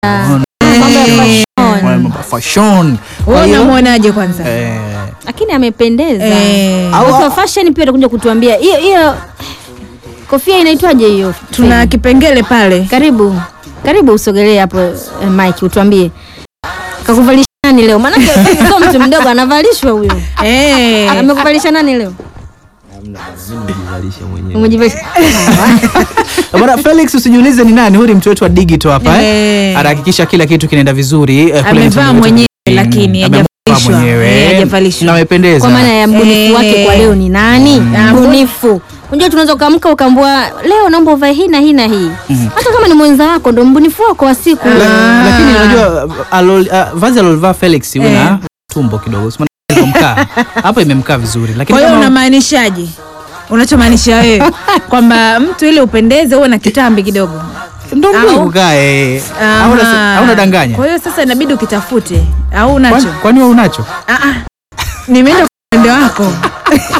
Mambo ya fashion. Mambo ya fashion. Kwa Wewe hiyo, unamwonaje kwanza? eh, lakini amependeza Eh, Au- watu wa fashion pia watakuja kutuambia hiyo hiyo kofia inaitwaje hiyo tuna kipengele pale. karibu karibu usogelee hapo eh, Mike utuambie kakuvalisha nani leo maanake sio mtu mdogo anavalishwa huyo Eh, amekuvalisha nani leo umejivalisha Bwana Felix usijiulize ni nani, huyu ni mtu wetu wa digital hapa eh. Eh. Anahakikisha kila kitu kinaenda vizuri eh, kule Amevaa mitandao yetu. mwenyewe, Mm, lakini amevaa hajavalishwa. mwenyewe. Eh, hajavalishwa. Na amependeza. kwa maana ya mbunifu Eh. wake kwa leo ni nani Ah, mbunifu unajua tunaweza ukaamka ukaambua leo naomba uvae hii na hii na hii hata kama ni mwenza wako ndo mbunifu wako wa siku La- lakini unajua alol, uh, vazi alolivaa Felix una tumbo kidogo Sima- ilivomkaa. hapa imemkaa vizuri lakini Kwa hiyo kama- unamaanishaje? Unachomaanisha wewe kwamba mtu ili upendeze uwe na kitambi kidogo. ndo au- mdogo kae Aha. au una- au unadanganya Kwa hiyo sasa inabidi ukitafute au Kwani- unacho? kwani wewe unacho Ah, ah. Nimeenda kwa upande wako.